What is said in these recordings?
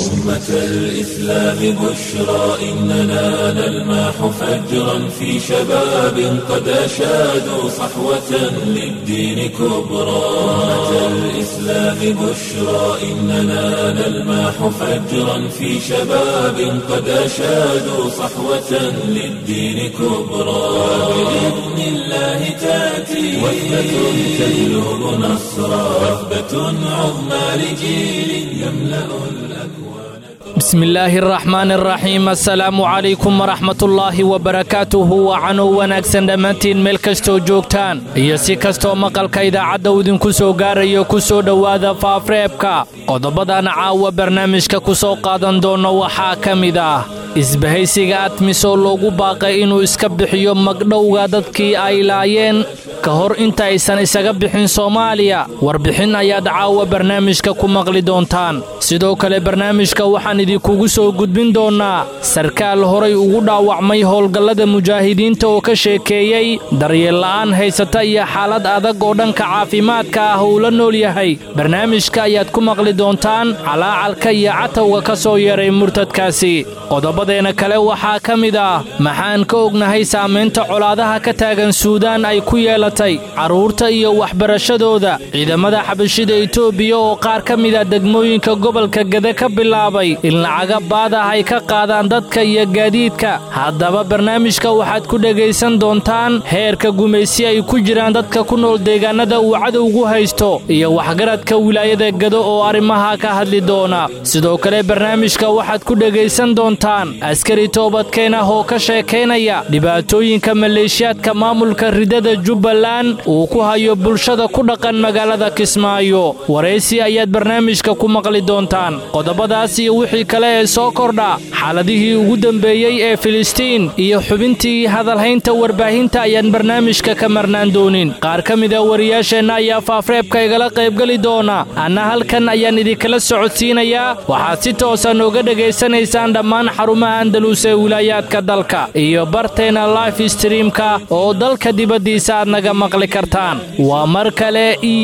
أمة الإسلام بشرى إننا نلمح فجرا في شباب قد أشادوا صحوة للدين كبرى أمة الإسلام بشرى إننا نلمح فجرا في شباب قد أشادوا صحوة للدين كبرى بإذن الله تأتي وثبة تجلب نصرا وثبة عظمى لجيل يملأ الأكوان بسم الله الرحمن الرحيم assalaamu calaykum waraxmatullaahi wabarakaatuhu wacanow wanaagsan dhammaantiin meel kastoo joogtaan iyo si kastoo maqalka idaacadda uu idinku soo gaarayo ku soo dhowaada faafreebka qodobadan caawa barnaamijka ku soo qaadan doono waxaa ka mid ah isbahaysiga admis oo loogu baaqay inuu iska bixiyo magdhowga dadkii ay laayeen ka hor inta aysan isaga bixin soomaaliya warbixin ayaad caawa barnaamijka ku maqli doontaan sidoo kale barnaamijka waxaan idinkugu soo gudbin doonnaa sarkaal horay ugu dhaawacmay howlgallada mujaahidiinta oo ka sheekeeyey daryeella'aan haysata iyo xaalad adag oo dhanka caafimaadka ah uu la nool yahay barnaamijka ayaad ku maqli doontaan calaacalka iyo catawga ka soo yeeray murtadkaasi qodobadeena kale waxaa ka mid ah maxaan ka ognahay saamaynta colaadaha ka taagan suudaan ay ku yeelatay carruurta iyo waxbarashadooda ciidamada xabashida etoobiya oo qaar ka mida degmooyinka gobolka gede ka bilaabay in lacaga baad ah ay ka qaadaan dadka iyo gaadiidka haddaba barnaamijka waxaad ku dhegaysan doontaan heerka gumaysi ay ku jiraan dadka ku nool deegaannada uu cadowgu haysto iyo waxgaradka wilaayada gedo oo arrimaha ka hadli doona sidoo kale barnaamijka waxaad ku dhegaysan doontaan askari toobadkeen ah oo ka sheekaynaya dhibaatooyinka maleeshiyaadka maamulka ridada jubbaland uu ku hayo bulshada ku dhaqan magaalada kismaayo waraysi ayaad barnaamijka ku maqli doontaan qodobadaas iyo wixii kale ee soo kordha xaaladihii ugu dambeeyey ee filistiin iyo xubintii hadalhaynta warbaahinta ayaan barnaamijka ka marnaan doonin qaar ka mida wariyaasheenna ayaa faafreebka igala qaybgeli doona anna halkan ayaan idinkala socodsiinayaa waxaad si toosa nooga dhegaysanaysaan dhammaan xarumaha andalus ee wilaayaadka dalka iyo barteena life streamka oo dalka dibaddiisa aad naga maqli kartaan waa mar kale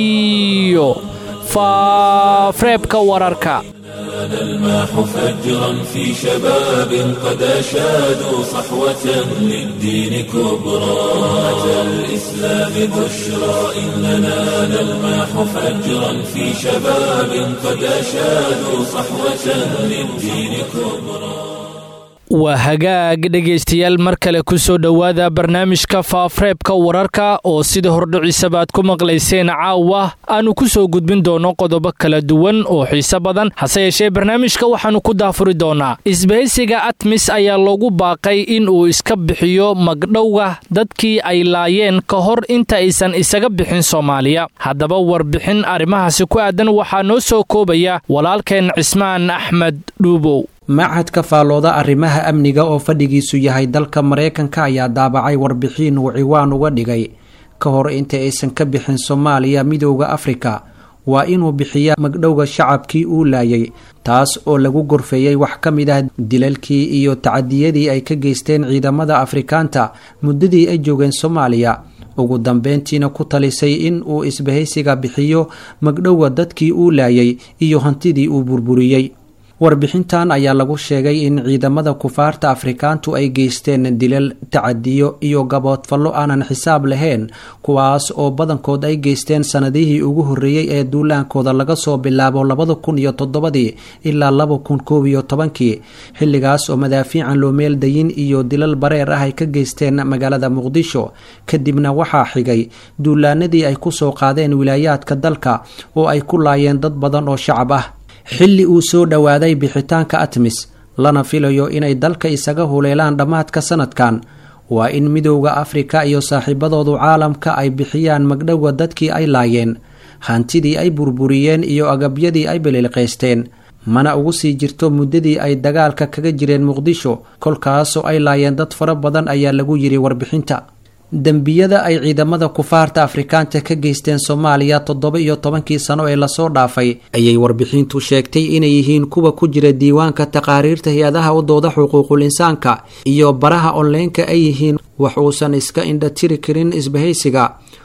iyo faafreebka wararka نلمح فجرا في شباب قد أشادوا صحوة للدين كبرى أمة الإسلام بشرى إننا نلمح فجرا في شباب قد أشادوا صحوة للدين كبرى waa hagaag dhegaystayaal mar kale ku soo dhowaada barnaamijka faafreebka wararka oo sida hordhiciisaba aad ku maqlayseen caawa aanu ku soo gudbin doono qodobo kala duwan oo xiise badan hase yeeshee barnaamijka waxaannu ku daafuri doonaa isbahaysiga atmis ayaa loogu baaqay in uu iska bixiyo magdhowga dadkii ay laayeen ka hor inta aysan isaga bixin soomaaliya haddaba warbixin arrimahaasi ku aadan waxaa noo soo koobaya walaalkeen cismaan axmed dhuubow machadka faallooda arrimaha amniga oo fadhigiisu yahay dalka mareykanka ayaa daabacay warbixin uu ciwaan uga dhigay ka hor inta aysan ka bixin soomaaliya midooda afrika waa inuu bixiyaa magdhowga shacabkii uu laayay taas oo lagu gorfeeyey wax ka mid ah dilalkii iyo tacadiyadii ay ka geysteen ciidamada afrikaanta muddadii ay joogeen soomaaliya ugu dambeyntiina ku talisay in uu isbahaysiga bixiyo magdhowga dadkii uu laayay iyo hantidii uu burburiyey warbixintan ayaa lagu sheegay in ciidamada kufaarta afrikaantu ay geysteen dilal tacadiyo iyo gaboodfallo aanan xisaab lahayn kuwaas oo badankood ay geysteen sanadihii ugu horreeyey ee duulaankooda laga soo bilaabo labada kun iyo toddobadii ilaa laba kun koob iyo tobankii xilligaas oo madaafiican loo meeldayin iyo dilal bareer ah ay ka geysteen magaalada muqdisho kadibna waxaa xigay duulaanadii ay kusoo qaadeen wilaayaadka dalka oo ay ku laayeen dad badan oo shacab ah xilli uu soo dhowaaday bixitaanka atmis lana filayo inay dalka isaga huleelaan dhammaadka sanadkan waa in midowda afrika iyo saaxiibadoodu caalamka ay bixiyaan magdhowga dadkii ay laayeen hantidii ay burburiyeen iyo agabyadii ay belilqaysteen mana ugu sii jirto muddadii ay dagaalka kaga jireen muqdisho kolkaasoo ay laayeen dad fara badan ayaa lagu yiri warbixinta dembiyada ay ciidamada kufaarta afrikaanta ka geysteen soomaaliya toddoba iyo tobankii sano ee lasoo dhaafay ayay warbixintu sheegtay inay yihiin kuwa ku jira diiwaanka taqaariirta hay-adaha u dooda xuquuqul insaanka iyo baraha onleenka ay yihiin wax uusan iska indhatiri karin isbahaysiga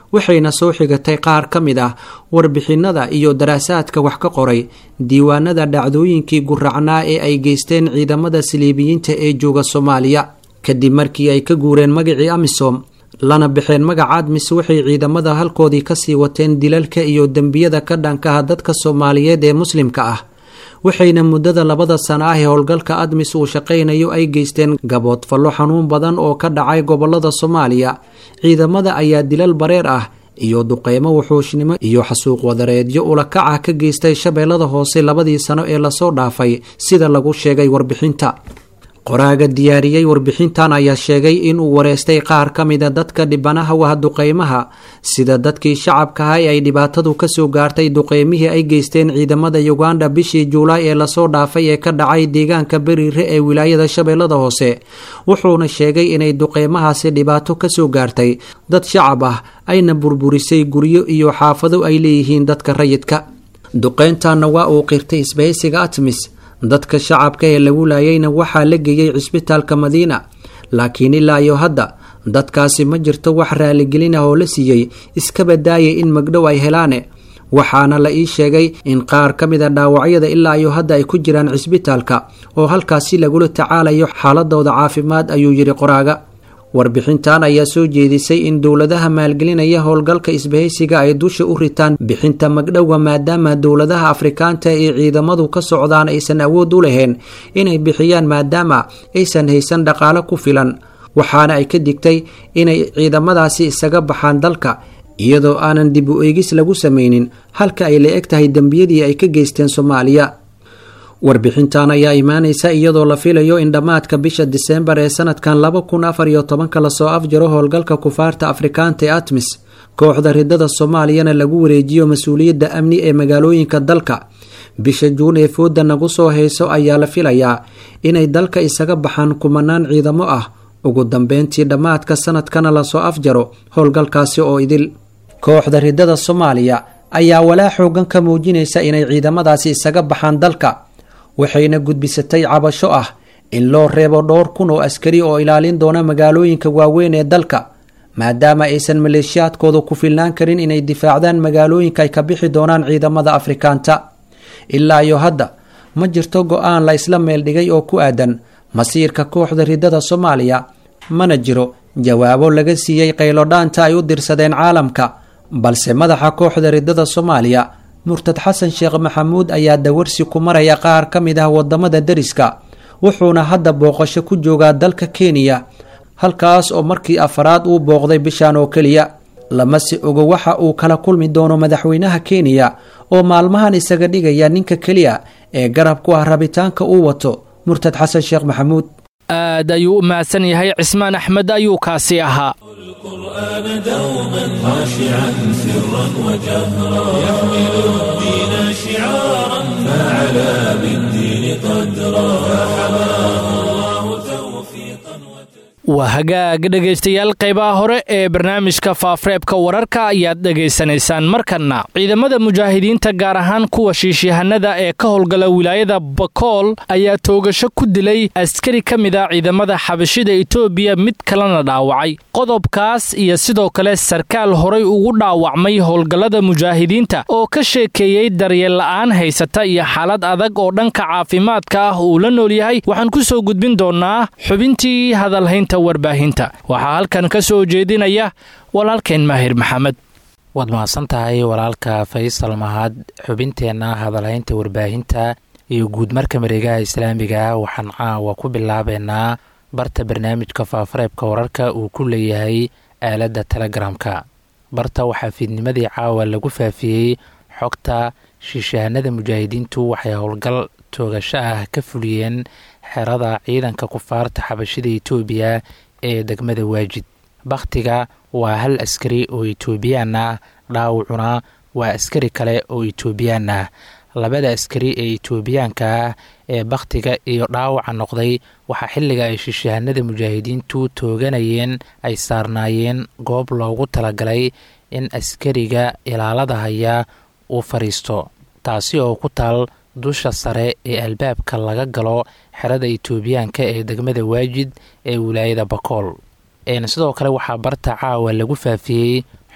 waxayna soo xigatay qaar ka mid ah warbixinada iyo daraasaadka wax ka qoray diiwaanada dhacdooyinkii guracnaa ee ay geysteen ciidamada saliibiyiinta ee jooga soomaaliya kadib markii ay ka guureen magacii amisom lana baxeen magaca admis waxay ciidamada halkoodii kasii wateen dilalka iyo dembiyada ka dhankaha dadka soomaaliyeed ee muslimka ah waxayna muddada labada sana ah ee howlgalka admis uu shaqaynayo ay geysteen gaboodfallo xanuun badan oo ka dhacay gobolada soomaaliya ciidamada ayaa dilal bareer ah iyo duqeymo wuxuushnimo iyo xasuuq wadareedyo ulakaca ka geystay shabeellada hoose labadii sano ee lasoo dhaafay sida lagu sheegay warbixinta qoraaga diyaariyey warbixintan ayaa sheegay inuu wareystay qaar ka mida dadka dhibanaha wah duqeymaha sida dadkii shacabkaha ee ay dhibaatadu kasoo gaartay duqeymihii ay geysteen ciidamada uganda bishii juulaay ee lasoo dhaafay ee ka dhacay deegaanka beriire ee wilaayada shabeellada hoose wuxuuna sheegay inay duqeymahaasi dhibaato kasoo gaartay dad shacab ah ayna burburisay guryo iyo xaafado ay leeyihiin dadka rayidka duqeyntanna waa uu qirtay isbahaysiga atmis dadka shacabka ee lagu laayayna waxaa la geeyey cisbitaalka madiina laakiin ilaa iyo hadda dadkaasi ma jirto wax raaligelin ah oo la siiyey iskaba daayay in magdhow ay helaane waxaana la ii sheegay in qaar ka mid a dhaawacyada ilaa iyo hadda ay ku jiraan cisbitaalka oo halkaasi lagula tacaalayo xaaladooda caafimaad ayuu yidhi qoraaga warbixintan ayaa soo jeedisay in dowladaha maalgelinaya howlgalka isbahaysiga ay dusha u ritaan bixinta magdhowga maadaama dowladaha afrikaanta ee ciidamadu ka socdaan aysan awood u lahayn inay bixiyaan maadaama aysan haysan dhaqaalo ku filan waxaana ay ka digtay inay ciidamadaasi isaga baxaan dalka iyadoo aanan dib u eegis lagu sameynin halka ay la eg tahay dembiyadii ay ka geysteen soomaaliya warbixintan ayaa imaanaysa iyadoo la filayo in dhammaadka bisha diseembar ee sanadkan laba kun afar iyo tobanka lasoo afjaro howlgalka kufaarta afrikaanta ee atmis kooxda ridada soomaaliyana lagu wareejiyo mas-uuliyadda amni ee magaalooyinka dalka bisha juun ee fooda nagu soo hayso ayaa la filayaa inay dalka isaga baxaan kumanaan ciidamo ah ugu dambeyntii dhammaadka sanadkana lasoo afjaro howlgalkaasi oo idil kooxda ridada soomaaliya ayaa walaa xoogan ka muujinaysa inay ciidamadaasi isaga baxaan dalka waxayna gudbisatay cabasho ah in loo reebo dhowr kun oo askari oo ilaalin doona magaalooyinka waaweyn ee dalka maadaama aysan maleeshiyaadkooda ku filnaan karin inay difaacdaan magaalooyinka ay ka bixi doonaan ciidamada afrikaanta ilaa iyo hadda ma jirto go-aan la isla meel dhigay oo ku aadan masiirka kooxda ridada soomaaliya mana jiro jawaabo laga siiyey qaylodhaanta ay u dirsadeen caalamka balse madaxa kooxda ridada soomaaliya murtad xasan sheekh maxamuud ayaa dawarsi ku maraya qaar ka mid ah wadamada deriska wuxuuna hadda booqasho ku joogaa dalka kenya halkaas oo markii afaraad uu booqday bishan oo keliya lamase ogo waxa uu kala kulmi doono madaxweynaha kenya oo maalmahan isaga dhigaya ninka keliya ee garab ku ah rabitaanka uu wato murtad xasan sheekh maxamuud aad ayuu u mahadsan yahay cismaan axmed ayuu kaasi ahaa القرآن دوما خاشعا سرا وجهرا يحمل الدين شعارا فعلى بالدين قدرا فحماه الله توفيقا waa hagaag dhegaystayaal qaybaha hore ee barnaamijka faafareebka wararka ayaad dhegaysanaysaan markanna ciidamada mujaahidiinta gaar ahaan kuwa shiishihanada ee ka howlgala wilaayada bakool ayaa toogasho ku dilay askari ka mid a ciidamada xabashida etoobiya mid kalena dhaawacay qodobkaas iyo sidoo kale sarkaal horay ugu dhaawacmay howlgallada mujaahidiinta oo ka sheekeeyey daryeel la'aan haysata iyo xaalad adag oo dhanka caafimaadka ah uu la nool yahay waxaan ku soo gudbin doonaa xubintii hadalhaynta warbaahinta waxaa halkan ka soo jeedinaya walaalkeen maahir maxamed waad mahadsan tahay walaalka faysal mahad xubinteenna hadalhaynta warbaahinta iyo guud marka mareegaha islaamiga waxaan caawa ku bilaabeynaa barta barnaamijka faafareebka wararka uu ku leeyahay aaladda telegramka barta waxaa fiidnimadii caawa lagu faafiyey xogta shiishahanada mujaahidiintu waxay howlgal toogasho ah ka fuliyeen xerada ciidanka kufaarta xabashida etoobiya ee degmada waajid bakhtiga waa hal askari oo etoobiyaan ah dhaawacuna waa askari kale oo etoobiyaan ah labada askari ee etoobiyaanka ah ee bakhtiga iyo dhaawaca noqday waxaa xilliga ay shishahanada mujaahidiintu tooganayeen ay saarnaayeen goob loogu talagalay in askariga ilaalada haya uu fadhiisto taasi oo ku taal dusha sare ee albaabka laga galo xerada etoobiyaanka ee degmada waajid ee wilaayada bakool sidoo kale waxaa barta caawa lagu faafiyey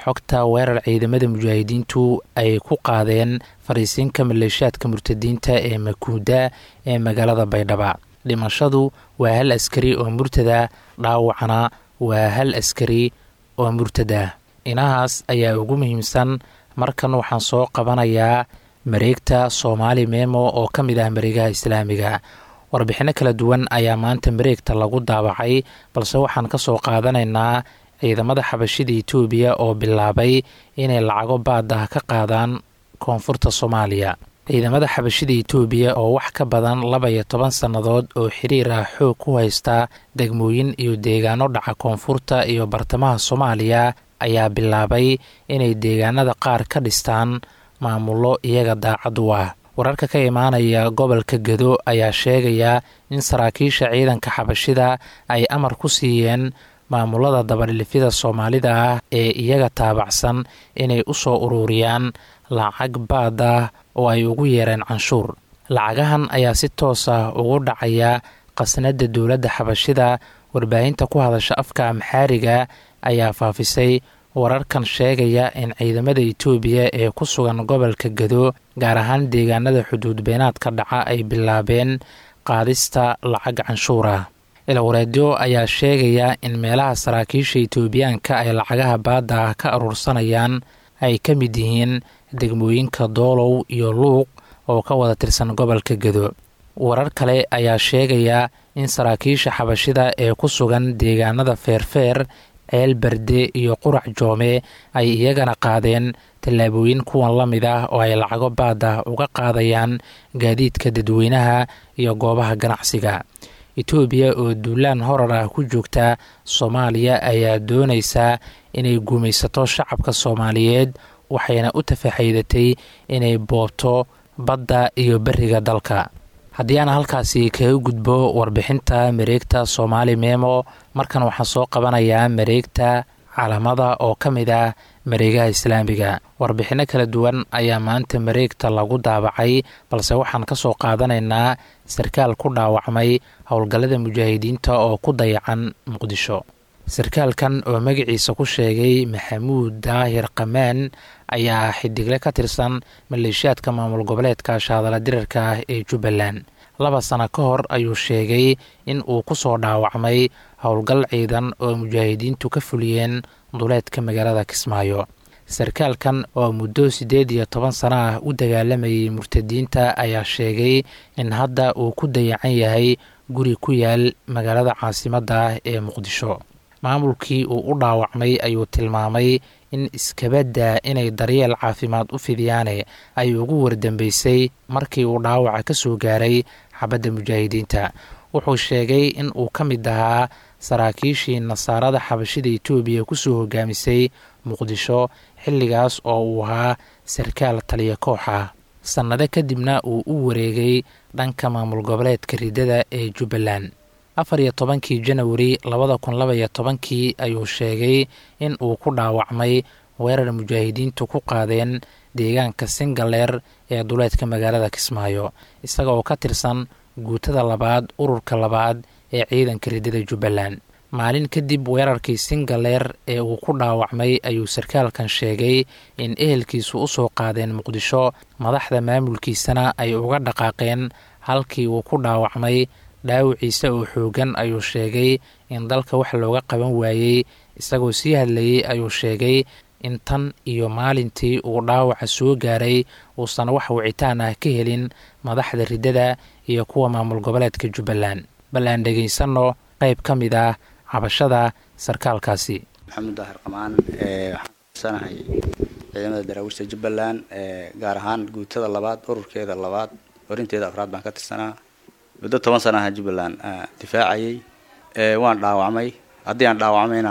xogta weerar ciidamada mujaahidiintu ay ku qaadeen fariisiinka maleeshaadka murtadiinta ee makuuda ee magaalada baydhaba dhimashadu waa hal askari oo murtada dhaawacna waa hal askari oo murtada inahaas ayaa ugu muhiimsan markan waxaan soo qabanayaa mareegta soomaali memo oo ka mid ah mareegaha islaamiga warbixinno kala duwan ayaa maanta mareegta lagu daabacay balse waxaan ka soo qaadanaynaa ciidamada xabashida itoobiya oo bilaabay inay lacago baada ka qaadaan koonfurta soomaaliya ciidamada xabashida itoobiya oo wax ka badan laba iyo toban sannadood oo xiriir ah xoog ku haysta degmooyin iyo deegaano dhaca koonfurta iyo bartamaha soomaaliya ayaa bilaabay inay deegaanada qaar ka dhistaan maamullo iyaga daacad u ah wararka ka imaanaya gobolka gedo ayaa sheegaya in saraakiisha ciidanka xabashida ay amar ku siiyeen maamulada dabadhilifyada soomaalida ah ee iyaga taabacsan inay u soo ururiyaan lacag baad ah oo ay ugu yeereen canshuur lacagahan ayaa si toos ah ugu dhacaya qasnada dowladda xabashida warbaahinta ku hadasha afka amxaariga ayaa faafisay wararkan sheegaya in ciidamada itoobiya ee ku sugan gobolka gedo gaar ahaan deegaanada xuduud beenaadka dhaca ay bilaabeen qaadista lacag canshuur ah ilwareedyo ayaa sheegaya in meelaha saraakiisha itoobiyaanka ay lacagaha baadda ah ka aruursanayaan ay ka mid yihiin degmooyinka doolow iyo luuq oo ka wada tirsan gobolka gedo warar kale ayaa sheegaya in saraakiisha xabashida ee ku sugan deegaanada feerfeer ceel berde iyo qurac joome ay iyagana qaadeen tallaabooyin kuwan la mid ah oo ay lacago baada uga qaadayaan gaadiidka dadweynaha iyo goobaha ganacsiga etoobiya oo duulaan horar ah ku joogta soomaaliya ayaa doonaysaa inay guumaysato shacabka soomaaliyeed waxayna u tafaxaydatay inay boobto badda iyo beriga dalka haddii aan halkaasi kaga gudbo warbixinta mareegta soomaali memo markan waxaan soo qabanayaa mareegta calamada oo ka mid ah mareegaha islaamiga warbixinno kala duwan ayaa maanta mareegta lagu daabacay balse waxaan ka soo qaadanaynaa sarkaal ku dhaawacmay howlgallada mujaahidiinta oo ku dayacan muqdisho sarkaalkan oo magaciisa ku sheegay maxamuud daahir kamaan ayaa xidigle ka tirsan maleeshiyaadka maamul goboleedka shaadala dirarka ah ee jubbaland laba sano ka hor ayuu sheegay in uu ku soo dhaawacmay howlgal ciidan oo mujaahidiintu ka fuliyeen duleedka magaalada kismaayo sarkaalkan oo muddo siddeed iyo toban sano ah u dagaalamayay murtadiinta ayaa sheegay in hadda uu ku dayacan yahay guri ku yaal magaalada caasimadda ah ee muqdisho maamulkii uu u dhaawacmay ayuu tilmaamay in iskabadda inay daryeel caafimaad u fidiyaane ay ugu wardambeysay markii uu dhaawaca ka soo gaaray xabadda mujaahidiinta wuxuu sheegay in uu ka mid ahaa saraakiishii nasaarada xabashida etoobiya kusoo hogaamisay muqdisho xilligaas oo uu ahaa sarkaal taliya koox ah sannado kadibna uu u wareegay dhanka maamul goboleedka ridada ee jubbaland afar iyo tobankii janawari labada kun laba iyo tobankii ayuu sheegay in uu ku dhaawacmay weerar mujaahidiintu ku qaadeen deegaanka singaleer ee duleedka magaalada kismaayo isaga oo ka tirsan guutada labaad ururka labaad ee ciidanka ridada jubbaland maalin kadib weerarkii singaleer ee uu ku dhaawacmay ayuu sarkaalkan sheegay in ehelkiisu u soo qaadeen muqdisho madaxda maamulkiisana ay uga dhaqaaqeen halkii uu ku dhaawacmay dhaawiciisa oo xoogan ayuu sheegay in dalka wax looga qaban waayey isagoo sii hadlayey ayuu sheegay in tan iyo maalintii uu dhaawaca soo gaaray uusan wax wicitaan ah ka helin madaxda ridada iyo kuwa maamul goboleedka jubbaland bal aan dhegaysanno qayb ka mid ah cabashada sarkaalkaasi maxamuud daahir qamaan waxaan kasanahay ciidamada daraawiishta jubbaland gaar ahaan guutada labaad ururkeeda labaad horinteeda afraad baan ka tirsanaa muddo toban sana aha jubbaland difaacayay waan dhaawacmay haddii aan dhaawacmayna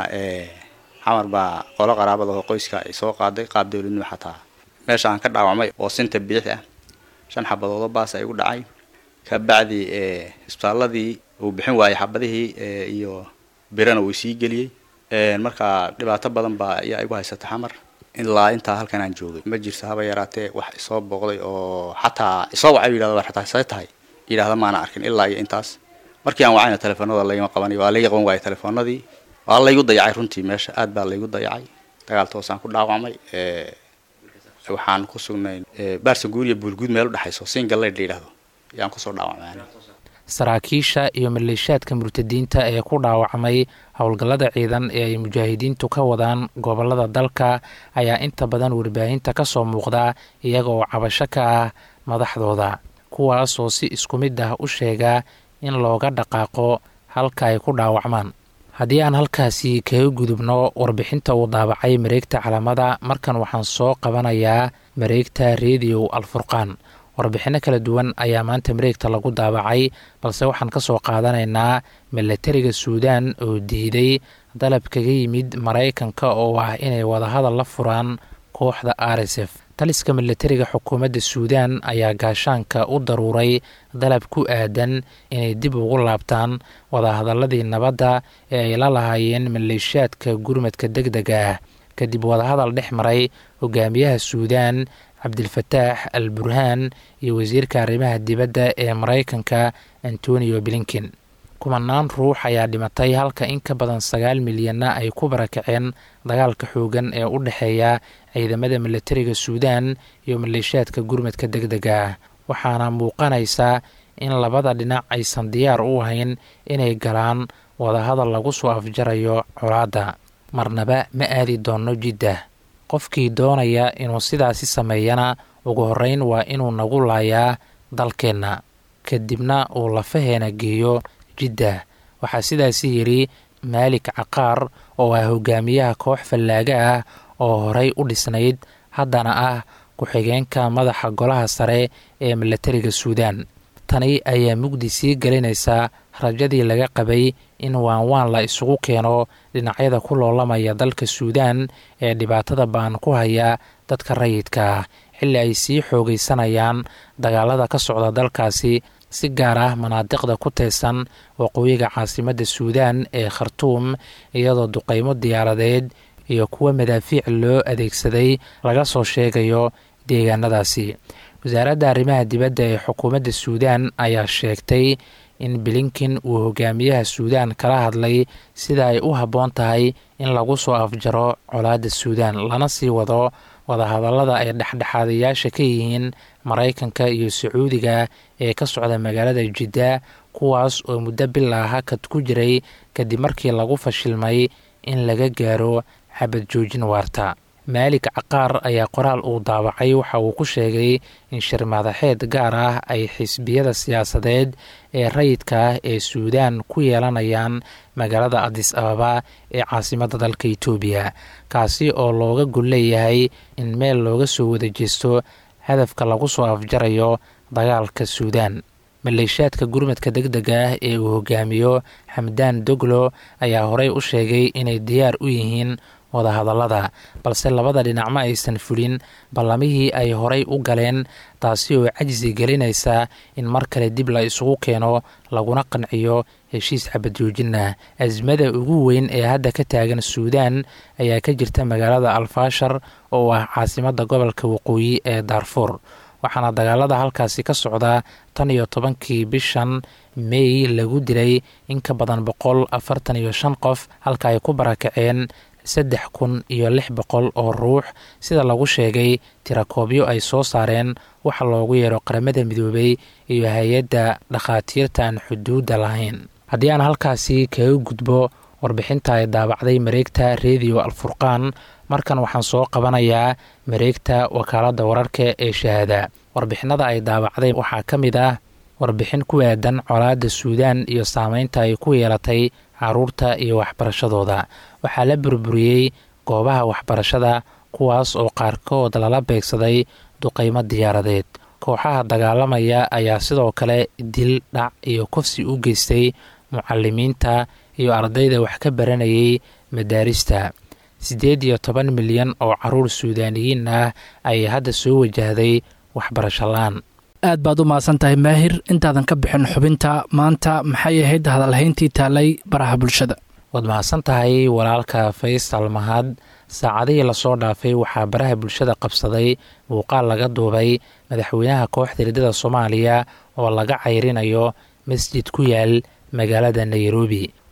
xamar baa qolo qaraabada oo qoyska ay soo qaaday qaab dowladnimo xataa meesha aan ka dhaawacmay oo sinta biix ah shan xabadoodo baas ay igu dhacay ka bacdi isbitaaladii uu bixin waayay xabadihii iyo birana uu sii geliyey marka dhibaato badan baa ayaa igu haysata xamar ilaa intaa halkan aan joogay ma jirto haba yaraatee wax isoo booqday oo xataa isoo wacay yidhahda xataa see tahay yidhahda maana arkin ilaa iyo intaas markii aan wacayna telefoonada laygama qabanayo waa layga qaban waayay telefoonadii waa laygu dayacay runtii meesha aad baa laygu dayacay dagaal toosaan ku dhaawacmay waxaan ku sugnay baarsa guur iyo buulguud meel udhexayso singalleyd la yidhaahdo ayaan kusoo dhaawacmay saraakiisha iyo maleeshaadka murtadiinta ee ku dhaawacmay howlgallada ciidan ee ay mujaahidiintu ka wadaan gobolada dalka ayaa inta badan warbaahinta ka soo muuqda iyaga oo cabasho ka ah madaxdooda kuwaas oo si isku mid ah u sheega in looga dhaqaaqo halka ay ku dhaawacmaan haddii aan halkaasi kaga gudubno warbixinta uu daabacay mareegta calamada markan waxaan soo qabanayaa mareegta rediyo alfurqaan warbixinno kala duwan ayaa maanta mareegta lagu daabacay balse waxaan ka soo qaadanaynaa milatariga suudaan oo diiday dalab kaga yimid maraykanka oo ah inay wadahadal la furaan kooxda r s f taliska milatariga xukuumadda suudaan ayaa gaashaanka u daruuray dalab ku aadan inay dib ugu laabtaan wadahadaladii nabadda ee ay la lahaayeen maleeshaadka gurmadka deg dega ah kadib wadahadal dhex maray hogaamiyaha suudaan cabdilfataax al burhaan iyo wasiirka arrimaha dibadda ee maraykanka antonio blinken kumanaan ruux ayaa dhimatay halka in ka badan sagaal milyanna ay ku barakaceen dagaalka xoogan ee u dhexeeya ciidamada milatariga suudaan iyo maleeshaadka gurmadka deg dega ah waxaana muuqanaysa in labada dhinac aysan diyaar u ahayn inay galaan wadahadal lagu soo afjarayo colaadda marnaba ma aadi doonno jiddah qofkii doonaya inuu sidaasi sameeyana ugu horreyn waa inuu nagu laayaa dalkeenna kadibna uu lafaheena geeyo jiddah waxaa sidaasi yidhi maalik caqaar oo ah hogaamiyaha koox fallaaga ah oo horey u dhisnayd haddana ah ku-xigeenka madaxa golaha sare ee milatariga suudaan tani ayaa mugdi sii gelinaysa rajadii laga qabay in waanwaan la isugu keeno dhinacyada ku loolamaya dalka suudaan ee dhibaatada baan ku haya dadka rayidka ah xilli ay sii xoogaysanayaan dagaalada ka socda dalkaasi si gaar ah manaadiqda ku teesan waqooyiga caasimadda suudaan ee khartuum iyadoo duqaymo diyaaradeed iyo kuwa madaafiic loo adeegsaday laga soo sheegayo deegaanadaasi wasaaradda arrimaha dibadda ee xukuumadda suudaan ayaa sheegtay in blinken uu hogaamiyaha suudaan kala hadlay sida ay u habboon tahay in lagu soo afjaro colaadda suudaan lana sii wado wadahadallada ay dhexdhexaadayaasha ka yihiin maraykanka iyo sacuudiga ee ka socda magaalada jidda kuwaas oo muddo bilaa hakad ku jiray kadib markii lagu fashilmay in laga gaaro xabad joojin waarta maalik caqaar ayaa qoraal uu daabacay waxa uu ku sheegay in shir madaxeed gaar ah ay xisbiyada siyaasadeed ee rayidka ah ee suudaan ku yeelanayaan magaalada adis ababa ee caasimadda dalka itoobiya kaasi oo looga gol leeyahay in meel looga soo wada jeesto hadafka lagu soo afjarayo dagaalka suudaan maleeshaadka gurmadka deg dega ah ee uu hogaamiyo xamdaan doglo ayaa horey u sheegay inay diyaar u yihiin wadahadallada balse labada dhinac ma aysan fulin ballamihii ay horay u galeen taasi oo cajsi gelinaysa in mar kale dib la isugu keeno laguna qanciyo heshiis xabadjoojinah asmada ugu weyn ee hadda ka taagan suudaan ayaa ka jirta magaalada alfaashar oo ah caasimadda gobolka waqooyi ee daarfuur waxaana dagaalada halkaasi ka socda tan iyo tobankii bishan mey lagu dilay in ka badan boqol afartan iyo shan qof halka ay ku barakaceen saddex kun iyo lix boqol oo ruux sida lagu sheegay tirakoobyo ay soo saareen waxa loogu yeero qaramada midoobay iyo hay-adda dhakhaatiirta aan xuduudda lahayn haddii aan halkaasi kaga gudbo warbixinta ay daabacday mareegta rediyo alfurqaan markan waxaan soo qabanayaa mareegta wakaaladda wararka ee shahaada warbixinada ay daabacday waxaa ka mid ah warbixin ku aadan colaadda suudaan iyo saameynta ay ku yeelatay caruurta iyo waxbarashadooda waxaa la burburiyey goobaha waxbarashada kuwaas oo qaarkood lala beegsaday duqaymo diyaaradeed kooxaha dagaalamaya ayaa sidoo kale dil dhac iyo kufsi u geystay mucalimiinta iyo ardayda wax ka baranayay madaarista siddeed iyo toban milyan oo caruur suudaaniyiin ah ayay hadda soo wajahday waxbarasho la-aan aad baad u mahadsan tahay maahir intaadan ka bixin xubinta maanta maxay ahayd hadalhayntii taalay baraha bulshada waad mahadsan tahay walaalka faysal mahad saacadihii lasoo dhaafay waxaa baraha bulshada qabsaday muuqaal laga duubay madaxweynaha kooxda hirdada soomaaliya oo laga cayrinayo masjid ku yaal magaalada nairobi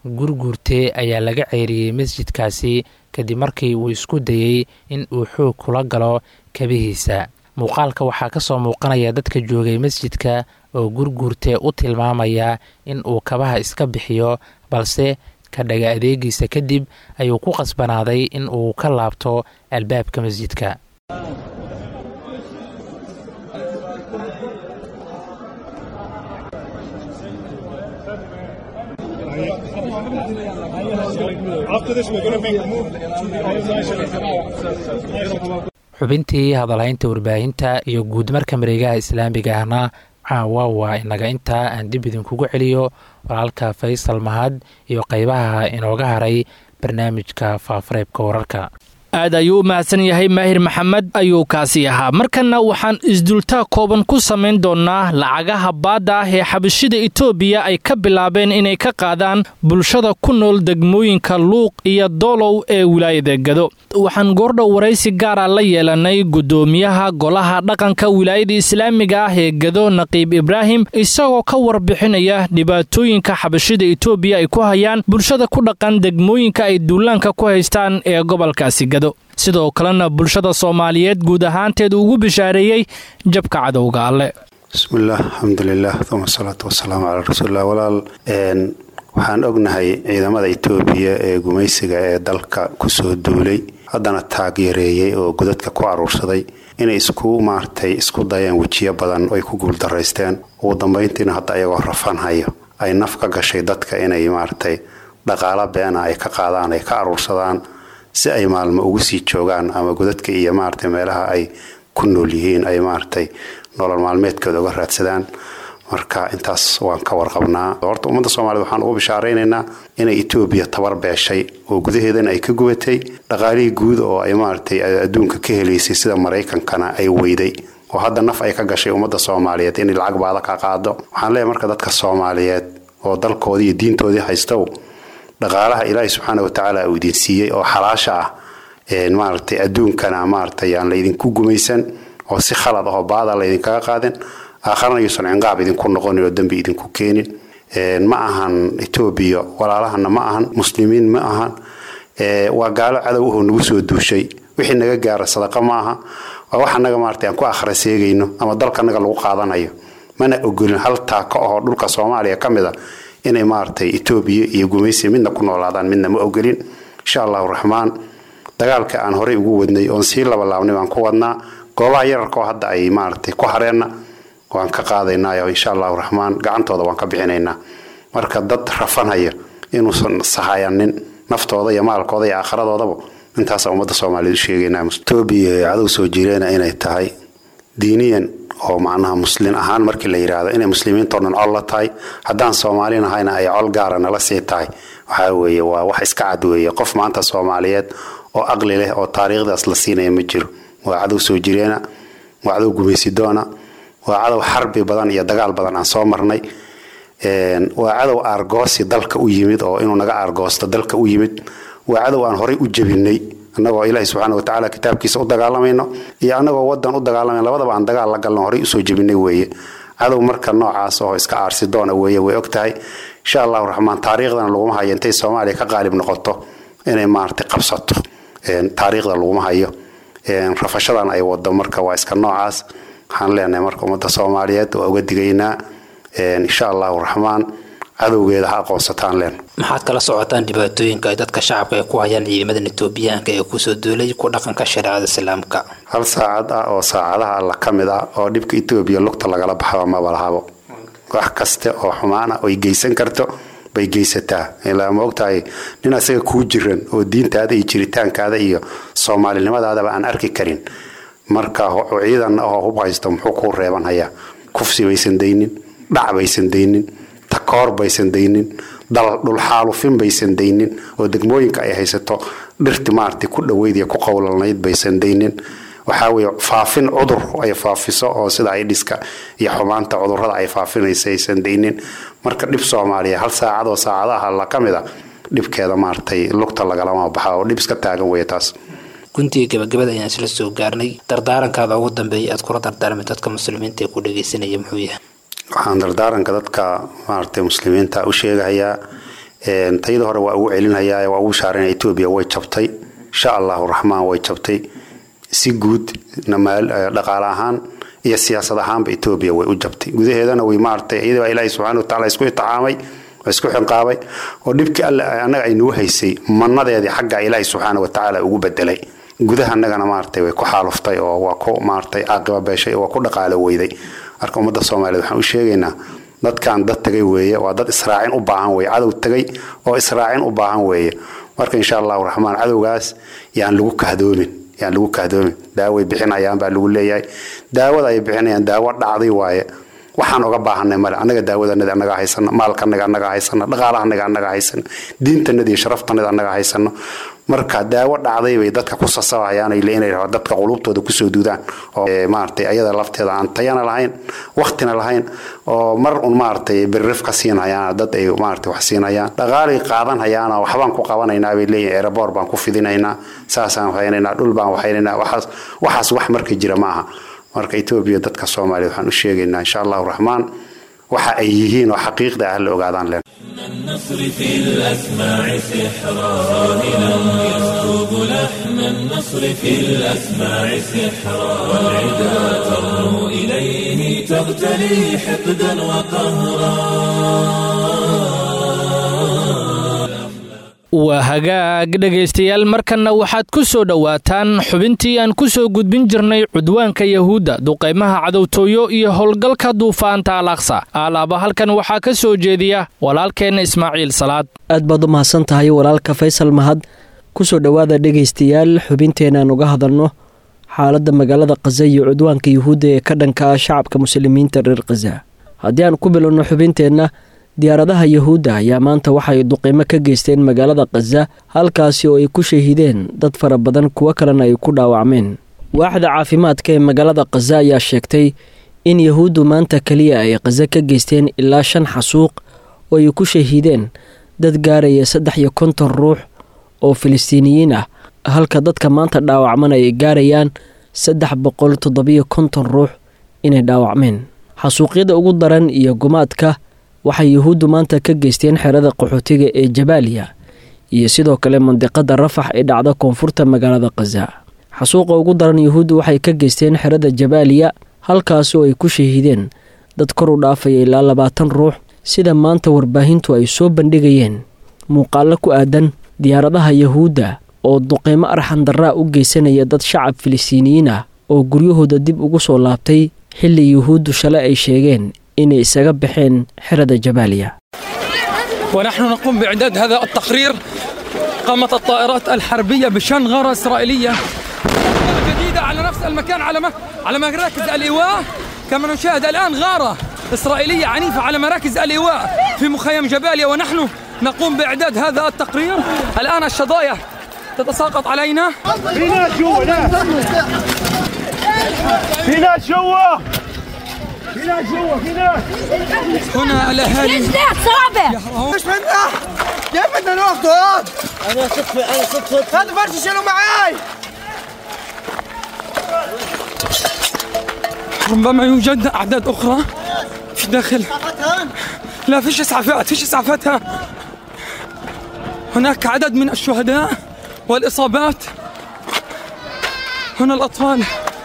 gurguurte ayaa laga ceeriyey masjidkaasi kadib markii uu isku dayey in uu xoog kula galo kabihiisa muuqaalka waxaa ka soo muuqanaya dadka joogay masjidka oo gurguurte u tilmaamaya in uu kabaha iska bixiyo balse ka dhaga adeegiisa kadib ayuu ku qasbanaaday in uu ka laabto albaabka masjidka xubintii hadalhaynta warbaahinta iyo guudmarka mareegaha islaamiga ahna caawa waa inaga intaa aan dib idinkugu celiyo walaalka faysal mahad iyo qeybaha inooga haray barnaamijka faafareebka wararka aad ayuu u mahadsan yahay maahir maxamed ayuu kaasi ahaa markanna waxaan isdultaa kooban ku samayn doonnaa lacagaha baadda ah ee xabashida etoobiya ay ka bilaabeen inay ka qaadaan bulshada ku nool degmooyinka luuq iyo doolow ee wilaayada gado waxaan goordhow waraysi gaara la yeelanay guddoomiyaha golaha dhaqanka wilaayada islaamiga ah ee gado naqiib ibraahim isagoo ka warbixinaya dhibaatooyinka xabashida etoobiya ay ku hayaan bulshada ku dhaqan degmooyinka ay duulaanka ku haystaan ee gobolkaasi gado sidoo kalena bulshada soomaaliyeed guud ahaanteed ugu bishaareeyey jabka cadowga alle bismillaah alxamdulilah uma asalaatu wasalaamu calaa rasuulilah walaal waxaan ognahay ciidamada etoobiya ee gumaysiga ee dalka kusoo duulay haddana taageereeyey oo godadka ku aruursaday inay isku maartay isku dayeen wejiyo badan oo ay ku guuldaraysteen ugu dambayntiina hadda ayagoo rafanhayo ay naf ka gashay dadka inay maaragtay dhaqaalo beena ay ka qaadaan ay ka aruursadaan si ay maalmo ugu sii joogaan ama godadka iyo maaragtay meelaha ay ku nool yihiin ay maaragtay nolol maalmeedkooda uga raadsadaan marka intaas waan ka warqabnaa horta ummadda soomaaliyed waxaan ugu bishaaraynaynaa inay etoobiya tabar beeshay oo gudaheedana ay ka gubatay dhaqaalihii guud oo ay maaragtay adduunka ka helaysay sida maraykankana ay weyday oo hadda naf ay ka gashay ummadda soomaaliyeed inay lacag baada ka qaado waxaan leeyahay marka dadka soomaaliyeed oo dalkoodii iyo diintoodii haystow dhaqaalaha ilaahay subxaana watacaala uu idin siiyey oo xalaasha ah maaragtay adduunkana maaragtay aan laydinku gumaysan oo si khalad ahoo baada laydinkaga qaadin aakharana yuusan cinqaab idinku noqonin oo dembi idinku keenin ma ahan etoobiya walaalahana ma ahan muslimiin ma ahan waa gaalo cadow ahoo nagu soo duushay wixii naga gaara sadaqa ma aha waa wax anaga maaragtay aan ku akhra seegayno ama dalkanaga lagu qaadanayo mana ogolin hal taako ahoo dhulka soomaaliya ka mid a inay maaragtay etoobiya iyo gumaysi midna ku noolaadaan midna ma ogolin insha allahu raxmaan dagaalka aan horey ugu wadnay oon sii labalaabnay baan ku wadnaa goobaha yararkaoo hadda ay maaragtay ku hareenna waan ka qaadaynaayo insha allahu raxmaan gacantooda waan ka bixinaynaa marka dad rafanaya inuusan sahayanin naftooda iyo maalkooda iyo aakhiradoodabu intaasa ummadda soomaaliyeed u sheegaynaa etoobiya cadow soo jireena inay tahay diiniyan oo macnaha muslin ahaan markii la yidhaahdo inay muslimiintao dhan col la tahay haddaan soomaalin ahayna ay col gaara nala sii tahay waxaa weeye waa wax iska cad weeye qof maanta soomaaliyeed oo aqli leh oo taariikhdaas la siinaya ma jiro waa cadow soo jireena waa cadow gumaysidoona waa cadow xarbi badan iyo dagaal badan aan soo marnay waa cadow aargoosi dalka u yimid oo inuu naga aargoosto dalka u yimid waa cadow aan horey u jebinay annagoo ilaahi subxaana watacaala kitaabkiisa u dagaalamayno iyo annagoo wadan u dagaalamayn labadaba aan dagaal la galno horey usoo jebinay weeye cadow marka noocaas oo iska aarsidoona weeye way og tahay insha allahu raxmaan taariikhdana laguma hayo intay soomaaliya ka qaalib noqoto inay maaragtay qabsato taariikhda laguma hayo rafashadan ay wado marka waa iska noocaas waxaan leenahay marka ummadda soomaaliyeed waa uga digaynaa insha allahu raxmaan cadowgeeda ha aqoonsataan leen maxaad kala socotaan dhibaatooyinka ay dadka shacabka ay ku hayaan ciidamadan etoobiyaanka ee kusoo duulay ku dhaqanka shareecada islaamka hal saacad ah oo saacadaha alla ka mid ah oo dhibka etoobiya lugta lagala baxaba maba lahabo wax kaste oo xumaana oy geysan karto bay geysataa ilaa ma ogtahay nin asaga kuu jiran oo diintaada iyo jiritaankaada iyo soomaalinimadaadaba aan arki karin marka ciidan ahoo hub haysto muxuu kuu reeban hayaa kufsi baysan daynin dhac baysan daynin takoor baysan daynin dhulxaalufin baysan daynin oo degmooyinka ay haysato dhirti maarata ku dhaweyd iyo ku qowlalnayd baysan daynin waxaa weye faafin cudur ay faafiso oo sida ay dhiska iyo xumaanta cudurada ay faafinaysa aysan daynin marka dhib soomaaliya hal saacad oo saacadaha la ka mid a dhibkeeda maaratay lugta lagalama baxa oo dhib iska taagan weeye taas guntiga gabagabada ayaan isla soo gaarnay dardaarankaada ugu dambeeya aad kula dardaarmay dadka muslimiinta ee ku dhageysanaya muxuu yahay waxaan dardaaranka dadka maaragtay muslimiinta u sheegahayaa tayada hore waa ugu celinhayaa waa ugu shaarinaya etoobiya way jabtay insha allahu raxmaan way jabtay si guud dhaqaale ahaan iyo siyaasad ahaanba etoobiya way u jabtay gudaheedana way maaragtay iyadii baa ilaahi subxana wa tacala isku itixaamay oo isku xinqaabay oo dhibkii alle annaga ay nuu haysay mannadeedii xagga ilaahi subxaana wa tacaala ugu bedelay gudaha annagana maaragtay way ku xaaluftay oo waa ku maaragtay caaqiba beeshay oo waa ku dhaqaalo weyday marka ummadda soomaaliyeed waxaan u sheegaynaa dadkan dad tagay weeye waa dad israacin u baahan weeye cadow tagay oo israacin u baahan weeye marka insha allahu raxmaan cadowgaas yaan lagu kahdoomin yaan lagu kahdoomin daaway bixinayaan baa lagu leeyahay daawada ay bixinayaan daawo dhacday waaye waxaan oga baahanay male annaga daawadanadi annaga haysano maalkanaga annaga haysano dhaqaalahanaga annaga haysano diintanadi iyo sharaftanadi annaga haysano marka daawo dhacday bay dadka ku sasabayaan inay dadka qulubtooda kusoo duudaan oo maaragtay ayada lafteeda aan tayana lahayn waqtina lahayn oo mar un maaragtay birrif ka siinhayaan dad ay maaragtay wax siinayaan dhaqaalay qaadanhayaana waxbaan ku qabanaynaa bay leeyihin aeroboor baan ku fidinaynaa saasaan waxaynaynaa dhul baan waxaynaynaa waxaas waxaas wax marka jira maaha marka etoobiya dadka soomaaliyeed waxaan u sheegaynaa insha allahu raxmaan waxa ay yihiin oo xaqiiqda ah la ogaadaan leen النصر في الأسماع سحرا راهنا يسكب لحن النصر في الأسماع سحرا والعدا ترنو إليه تغتلي حقدا وقهرا waa hagaag dhegaystayaal markanna waxaad ku soo dhowaataan xubintii aan ku soo gudbin jirnay cudwaanka yahuudda duqaymaha cadowtooyo iyo howlgalka duufaanta alaqsa alaaba halkan waxaa ka soo jeediya walaalkeenna ismaaciil salaad aad baad u mahadsan tahay walaalka faysal mahad ku soo dhowaada dhegaystayaal xubinteenaan uga hadalno xaaladda magaalada khaza iyo cudwaanka yuhuudda ee ka dhanka ah shacabka muslimiinta reer khaza haddii aan ku bilowno xubinteenna diyaaradaha yuhuudda ayaa maanta waxay duqeymo ka geysteen magaalada khaza halkaasi oo ay ku shahiideen dad fara badan kuwo kalena ay ku dhaawacmeen waaxda caafimaadka ee magaalada khaza ayaa sheegtay in yuhuuddu maanta keliya ay khaza ka geysteen ilaa shan xasuuq oo ay ku shahiideen dad gaaraya saddex iyo konton ruux oo filistiiniyiin ah halka dadka maanta dhaawacman ay gaarayaan saddex boqol toddobiyo konton ruux inay dhaawacmeen xasuuqyada ugu daran iyo gumaadka waxay yuhuuddu maanta ka geysteen xerada qaxootiga ee jabaaliya iyo sidoo kale mandiqada rafax ee dhacda koonfurta magaalada khaza xasuuqa ugu daran yuhuuddu waxay ka geysteen xerada jabaaliya halkaas oo ay ku shahiideen dad kor u dhaafaya ilaa labaatan ruux sida maanta warbaahintu ay soo bandhigayeen muuqaallo ku aadan diyaaradaha yuhuudda oo duqeymo arxan darraa u geysanaya dad shacab filistiiniyiin ah oo guryahooda dib ugu soo laabtay xilli yuhuuddu shalay ay sheegeen inay isaga baxeen xerada jabaaliya ونحن نقوم بإعداد هذا التقرير قامت الطائرات الحربية بشن غارة إسرائيلية جديدة على نفس المكان على ما على مراكز الإيواء كما نشاهد الآن غارة إسرائيلية عنيفة على مراكز الإيواء في مخيم جباليا ونحن نقوم بإعداد هذا التقرير الآن الشظايا تتساقط علينا في ناس جوا ناس في ناس جوا في ناس جوا في ناس هنا الأهالي صعبة مش منه كيف بدنا ناخده هاد انا صدفة انا صدفة هذا فرش شيلوا معاي ربما يوجد أعداد أخرى في داخل لا فيش إسعافات فيش إسعافات ها. هناك عدد من الشهداء والإصابات هنا الأطفال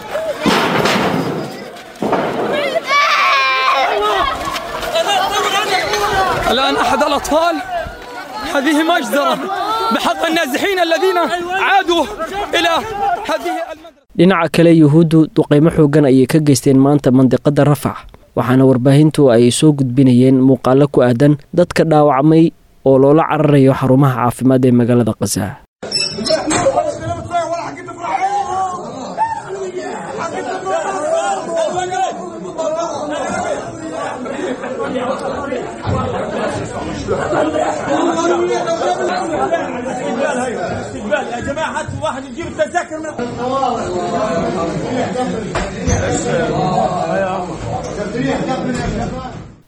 الآن أحد الأطفال هذه مجزرة بحق النازحين الذين عادوا إلى هذه المدرسة dhinaca kale yuhuuddu duqeymo xoogan ayay ka geysteen maanta mandiqada rafax waxaana warbaahintu ay soo gudbinayeen muuqaalo ku aadan dadka dhaawacmay oo loola cararayo xarumaha caafimaad ee magaalada khaza يا جماعة هاتوا واحد يجيب التذاكر من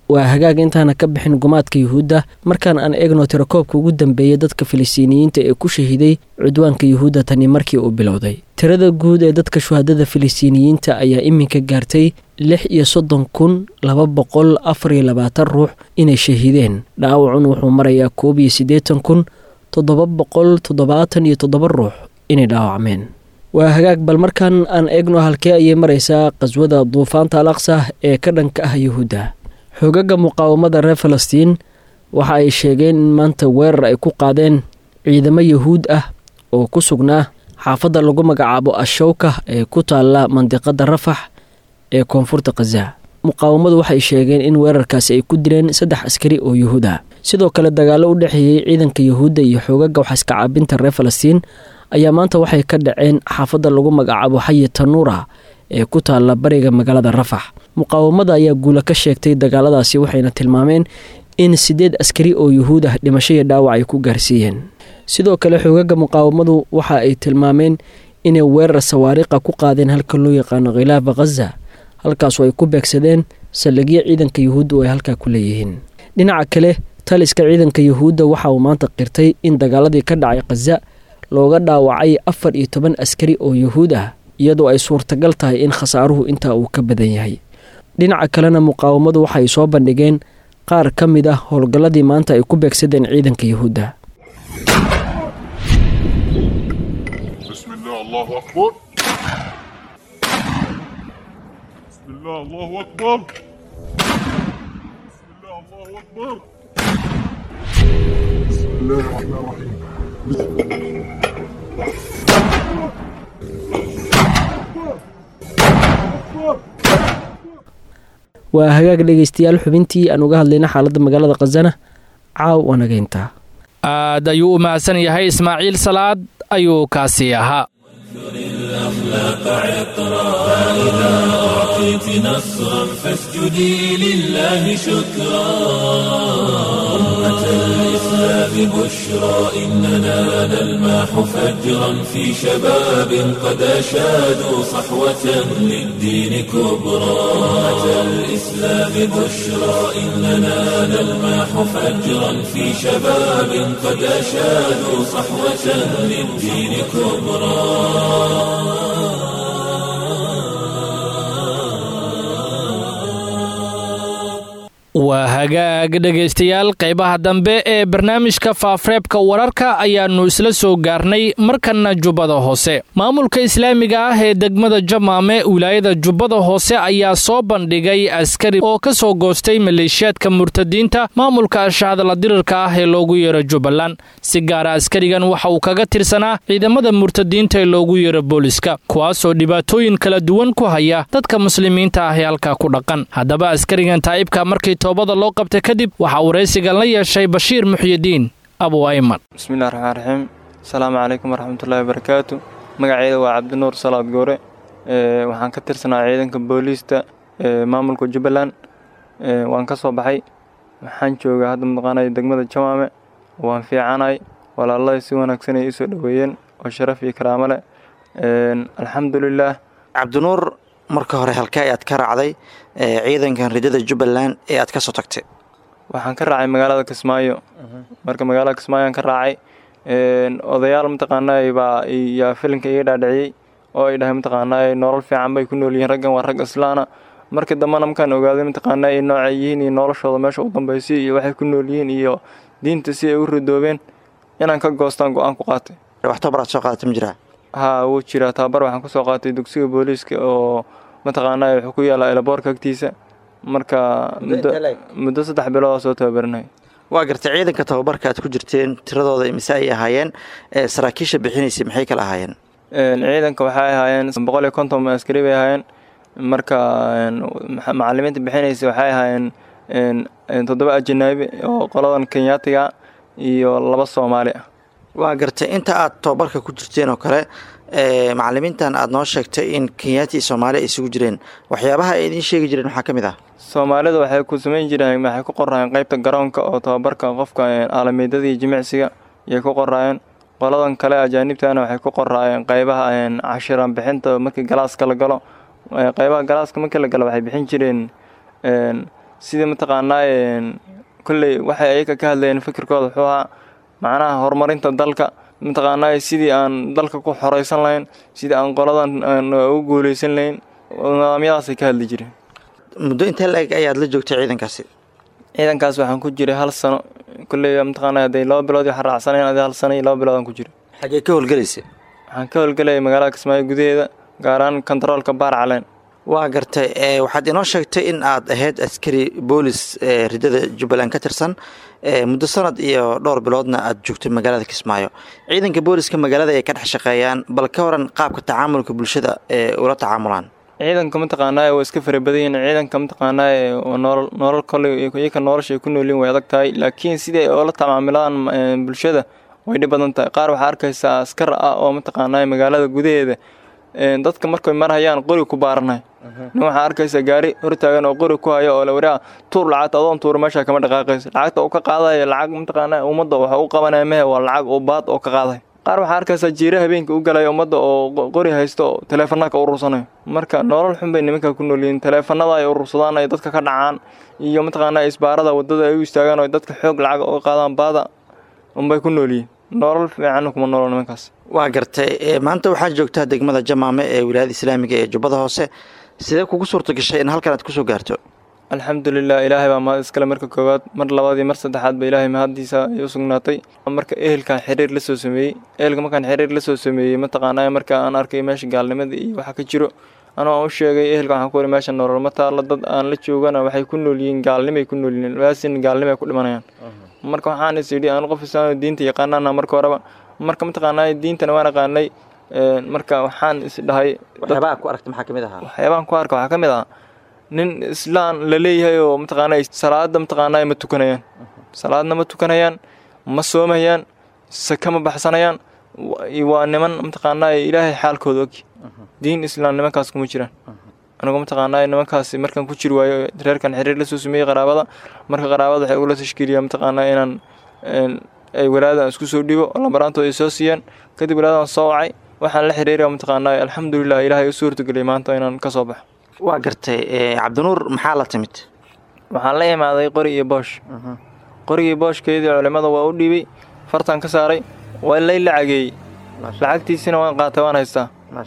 waa hagaag intaana ka bixin gumaadka yuhuudda markaan aan eegno tirakoobka ugu dambeeyay dadka filistiiniyiinta ee ku shahiiday cudwaanka yuhuudda tani markii uu bilowday tirada guud ee dadka shuhadada filistiiniyiinta ayaa iminka gaartay lix iyo soddon kun laba boqol afar iyo labaatan ruux inay shahiideen dhaawacun wuxuu marayaa koob iyo siddeetan kun toddoba boqol toddobaatan iyo toddoba ruux inay dhaawacmeen waa hagaag bal markaan aan eegno halkee ayay maraysaa qaswada duufaanta al aqsa ee ka dhanka ah yuhuudda xoogaga muqaawamada reer falastiin waxa ay sheegeen in maanta weerar ay ku qaadeen ciidamo yuhuud ah oo ku sugnaa xaafadda lagu magacaabo ashowka ee ku taalla mandiqada rafax ee koonfurta khaza muqaawamadu waxay sheegeen in weerarkaasi ay ku dileen saddex askari oo yuhuud ah sidoo kale dagaallo u dhexeeyey ciidanka yuhuudda iyo xoogaga waxaiska caabinta reer falastiin ayaa maanta waxay ka dhaceen xaafadda lagu magacaabo xayi tanuura ee ku taalla bariga magaalada rafax muqaawamada ayaa guula ka sheegtay dagaaladaasi waxayna tilmaameen in siddeed askari oo yuhuud ah dhimasho iyo dhaawac ay ku gaarsiiyeen sidoo kale xoogaga muqaawamadu waxa ay tilmaameen inay weerar sawaariqa ku qaadeen halka loo yaqaano khilaafa khaza halkaasu ay ku beegsadeen saldhigyo ciidanka yuhuudda oo ay halkaa ku leeyihiin dhinaca kale taliska ciidanka yuhuudda waxa uu maanta qirtay in dagaaladii ka dhacay khaza looga dhaawacay afar iyo toban askari oo yuhuud ah iyadoo ay suurtagal tahay in khasaaruhu intaa uu ka badan yahay dhinaca kalena muqaawamadu waxay soo bandhigeen qaar ka mid ah howlgalladii maanta ay ku beegsadeen ciidanka yuhuudda waa hagaag dhegaystayaal xubintii aan uga hadlayna xaaladda magaalada khazana caaw wanageynta aad ayuu u mahadsan yahay ismaaciil salaad ayuu kaasi ahaa الأخلاق عطرا فإذا أعطيت نصرا فاسجدي لله شكرا أمة الإسلام بشرى إننا نلماح فجرا في شباب قد أشادوا صحوة للدين كبرى أمة الإسلام بشرى إننا نلماح فجرا في شباب قد أشادوا صحوة للدين كبرى waa hagaag dhegaystayaal qaybaha dambe ee barnaamijka faafreebka wararka ayaannu isla soo gaarnay markanna jubbada hoose maamulka islaamiga ah ee degmada jamaame wilaayada jubbada hoose ayaa soo bandhigay askari oo ka soo goostay maleeshiyaadka murtadiinta maamulka ashahadla dirirka ah ee loogu yeero jubbaland si gaara askarigan waxa uu kaga tirsanaa ciidamada murtadiinta ee loogu yeero booliska kuwaasoo dhibaatooyin kala duwan ku haya dadka muslimiinta ah ee halkaa ku dhaqan haddaba askarigan taa'ibka markii toobada loo qabta kadib waxaa waraysigan la yeeshay bashiir muxyidiin abu ayman bismillahi raxmaan raxiim asalaamu calaykum waraxmatullaahi wabarakaatu magaceyda waa cabdinuur salaad goore waxaan ka tirsanaa ciidanka booliista maamulka jubbaland waan ka soo baxay waxaan joogaa hadda mataqaanaya degmada jamaame waan fiicanay walaaladay si wanaagsan ay isoo dhoweeyeen oo sharaf iyo karaamo leh alxamdulilaah cabdinuur marka hore halkee ayaad ka raacday ciidankan ridada jubbaland ee aad ka soo tagtay waxaan ka raacay magaalada kismaayo marka magaalada kismaayo aan ka raacay odayaal mataqaanaa baa yaa filinka iga dhaadhiciyey oo ay dhahay mataqaanaa nolol fiican bay ku nool yihiin raggan waa rag islaana markii dambena markaan ogaaday mataqaanaa ay noocay yihiin iyo noloshooda meesha u dambaysay iyo waxay ku nool yihiin iyo diinta si ay u ridoobeen inaan ka goostaan go-aan ku qaatay wax tabar aad soo qaadatay ma jiraa haa wuu jiraa tababar waxaan ku soo qaatay dugsiga booliiska oo mataqaanaa wuxuu ku yaallaa elaboorka agtiisa marka muddo saddex bilood soo tababarinay waa gartay ciidanka tababarka aad ku jirteen tiradooda mise ay ahaayeen saraakiisha bixinaysay maxay kala ahaayeen ciidanka waxay ahaayeen boqol iyo konton askari bay ahaayeen marka macalimiinta bixinaysa waxay ahaayeen toddoba ajanaabi oo qoladan kenyaatiga iyo laba soomaali ah waa gartay inta aad tababarka ku jirteen oo kale macalimiintan aad noo sheegtay in kenyaati iyo soomaali ay isugu jireen waxyaabaha ay idiin sheegi jireen waxaa ka mid ah soomaalida waxay ku samayn jireen waxay ku qoraayeen qaybta garoonka oo tababarka qofka aalamiidada iyo jimicsiga ayay ku qoraayeen qoladan kale ajaanibtana waxay ku qoraayeen qaybaha cashiran bixinta markii galaaska la galo qaybaha galaaska markii la galo waxay bixin jireen sidii mataqaanaa kolley waxay ayaga ka hadlayeen fikirkooda wuxuu ahaa macnaha horumarinta dalka mataqaanaa sidii aan dalka ku xoreysan lahayn sidii aan qoladan aan ugu guuleysan lahayn nidaamyadaasay ka hadli jireen muddo intee la-eg ayaad la joogtay ciidankaasi ciidankaas waxaan ku jiray hal sano kolley mataqaanaa hadday laba bilood waxa raacsanayn adi hal sano iyo laba bilood aan ku jiray xagee ka howlgelaysa waxaan ka howlgelayay magaalada kismaayo gudaheeda gaar ahaan kontaroolka baar caleen waa gartay waxaad inoo sheegtay in aad ahayd askari boolis ridada jubbaland ka tirsan muddo sanad iyo dhowr biloodna aad joogtay magaalada kismaayo ciidanka booliska magaalada ay ka dhex shaqeeyaan bal ka waran qaabka tacaamulka bulshada ee ula tacaamulaan ciidanka mataqaanaa waa iska farabadayin ciidanka mataqaanaa noolol nolol kole iyaka nolosha ay ku noolyiin way adag tahay laakiin sidai ay oola tacaamilaan bulshada way dhib badan tahay qaar waxaa arkaysaa askar ah oo mataqaanaa magaalada gudaheeda dadka markay marhayaan qori ku baaranay nin waxaa arkaysa gaari hortaagan oo qori ku hayo oo la waraa tuur lacagta adoon tuura meesha kama dhaqaaqaysa lacagta uu ka qaadaya lacag mataqaanaa ummadda waxa u qabanaya mehe waa lacag oo baad oo ka qaaday qaar waxaa arkaysaa jiira habeenka u galaya ummadda oo qori haysto oo taleefanaka urursanayo marka nolol xun bay nimanka ku noolyihiin taleefanada ay urursadaan ay dadka ka dhacaan iyo mataqaanaa isbaarada wadada ay u istaagaan oo dadka xoog lacag uga qaadaan baada unbay ku noolyihiin nolol fiican kuma noolo nimankaas waa gartay maanta waxaad joogtaa degmada jamaame ee wilaayada islaamiga ee jubbada hoose sidee kugu suurta gashay in halkan aad kusoo gaarto alxamdulilah ilaahay baa mahad iskale marka koowaad mar labaad iyo mar saddexaad ba ilaahay mahaddiisa ay u sugnaatay marka ehelkan xiriir la soo sameeyey ehelka markaan xiriir la soo sameeyey mataqaanaa marka aan arkay meesha gaalnimada iyo waxa ka jiro anuu aan u sheegay ehelka waxaan ku wari meesha nolol ma taalla dad aan la joogana waxay ku nool yihiin gaalnimay ku nool yihiin waasin gaalnimay ku dhimanayaan marka waxaan is yidhi aan qof islaan diinta yaqaanana marka horeba marka mataqaanaa diintana waan aqaanay marka waxaan is dhahay waxyaabaha ku aragta maxaa kamid ahaa waxyaabahan ku arka waxaa ka mid ah nin islaan la leeyahay oo mataqaanaa salaada mataqaanaa ma tukanayaan salaadna ma tukanayaan ma soomayaan saka ma baxsanayaan waa niman mataqaanaa ilaahay xaalkooda og diin islaam nimankaas kuma jiraan anigu mataqaanaa nimankaas markaan ku jiri waayo reerkan xiriir la soo sameeyey qaraabada marka qaraabada waxay ugula tashkiiliyaa mataqaanaa inaan ay walaadan isku soo dhibo oo lambaraantooda ay soo siiyaan kadib walaadan soo wacay waxaan la xiriiraya mataqaanaa alxamdulilah ilaahay u suurtageliyay maanta inaan ka soo baxo waa gartay cabdinuur maxaa la timid waxaan la imaaday qori iyo boosh qorigii booshkeedii culimmada waa u dhiibay fartaan ka saaray waa lay lacageeyey lacagtiisina waan qaatay waan haystaa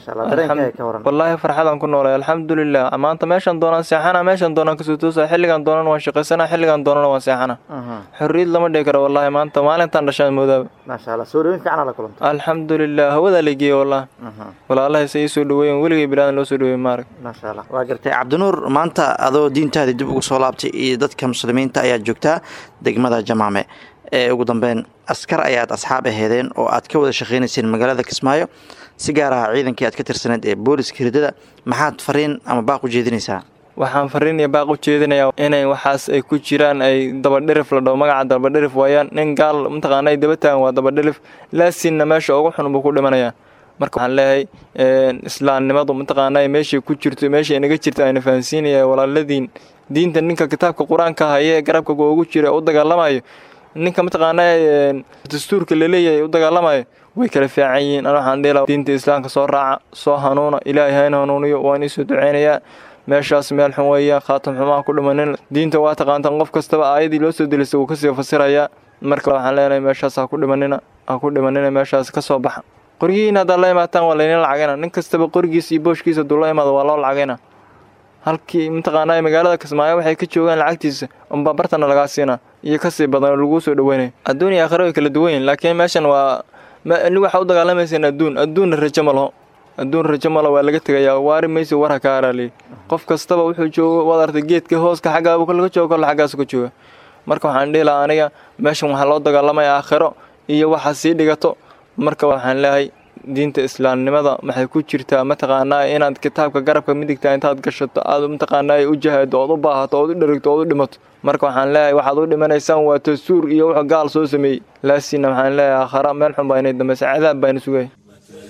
wallaahi farxadaan ku noolay alxamdulilah maanta meeshaan doonaan seexana meeshaan doonaan kasoo toosa xilligaan doonan waan shaqaysana xilligaan doonana waan seexana xorriyad lama dhihi karo wallaahi maanta maalintaan dhashaan moodaaba alxamdulilah hawadaa la geeyey wallah walaalahayse ii soo dhaweeyen weligay bilaadan loo soo dhaweey maarag waa gartay cabdinuur maanta adoo diintaadii dib ugu soo laabtay iyo dadka muslimiinta ayaad joogtaa degmada jamaame ee ugu dambeyn askar ayaad asxaab aheedeen oo aad ka wada shaqeynayseen magaalada kismaayo si gaar ah ciidankii aad ka tirsaneed ee booliska hirdada maxaad fariin ama baaq u jeedinaysaa waxaan fariin iyo baaq u jeedinayaa inay waxaas ay ku jiraan ay dabadhirif la dhaho magaca dabadhirif waayaan nin gaal mataqaana ay daba taagan waa dabadhirif laasinna meesha ugu xun buu ku dhimanayaa marka waxaan leeyahay islaamnimadu mataqaana meeshay ku jirto meeshay inaga jirta ayna fahansiinaya walaaladiin diinta ninka kitaabka qur-aanka haye garabka ugu jira u dagaalamayo ninka mataqaanaa dastuurka laleeyahay u dagaalamayo way kala fiican yihiin an waxaan dhihi diinta islaamka soo raaca soo hanuuna ilaahay hayna hanuuniyo waan iisoo duceynayaa meeshaas meel xun weeyaan khaatam xumaan ku dhimanin diinta waa taqaantaan qof kastaba aayadii loo soo delisa wuu kasii fasirayaa marka waxaan leenahay meeshaas ha ku dhimanina ha ku dhimanina meeshaas ka soo baxa qorigiina haddaad la imaataan waa laydin lacagayna nin kastaba qorigiisa iyo booshkiisa hadduu la imaado waa loo lacagayna halkii mataqaanaa magaalada kismaayo waxay ka joogaan lacagtiisa unbaa bartana lagaa siinaa iyo kasii badan oo laguu soo dhaweynaya adduun iyo aakhira way kala duwan yihin laakiin meeshan waa nig waxaa u dagaalamayseen adduun adduunna rajo ma laho adduun rajo ma laho waa laga tegayaa waari maysi war ha ka haraaliye qof kastaba wuxuu joogo waad artay geedka hooska xaggaaba laga joogo kolle xaggaasu ka jooga marka waxaan dhihi lahaa aniga meeshan waxaa loo dagaalamaya aakhiro iyo waxa sii dhigato marka waxaan leeyahay diinta islaamnimada maxay ku jirtaa mataqaanaa inaad kitaabka garabka midigta intaad gashato aad mataqaanaa u jahado ood u baahato ood u dherigto ood u dhimato marka waxaan leeyahay waxaad u dhimanaysaan waa tasuur iyo wuxuu gaal soo sameeyey laasina waxaan leeyahay aakhara meel xun baa inay dambaysa cadaab baa ina sugaya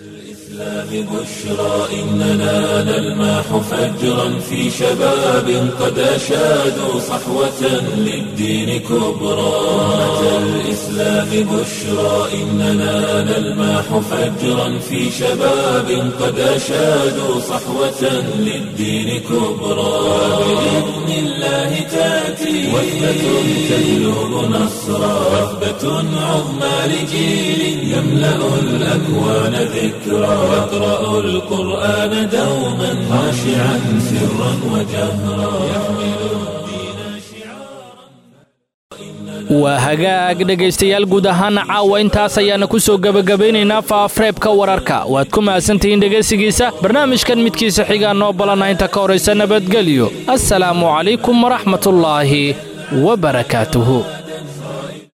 بشرى إننا نلمح فجرا في شباب قد أشادوا صحوة للدين كبرى أمة الإسلام بشرى إننا نلمح فجرا في شباب قد أشادوا صحوة للدين كبرى بإذن الله تأتي وثبة تجلب نصرا وثبة عظمى لجيل يملأ الأكوان ذكرا يقرأ القرآن دوما خاشعا سرا وجهرا waa hagaag dhegaystayaal guud ahaana caawa intaas ayaana ku soo gebagabaynaynaa faafreebka wararka waad ku mahadsantihiin dhegaysigiisa barnaamijkan midkiisa xigaa noo balana inta ka horaysa nabadgelyo assalaamu calaykum waraxmatullaahi wa barakaatuhu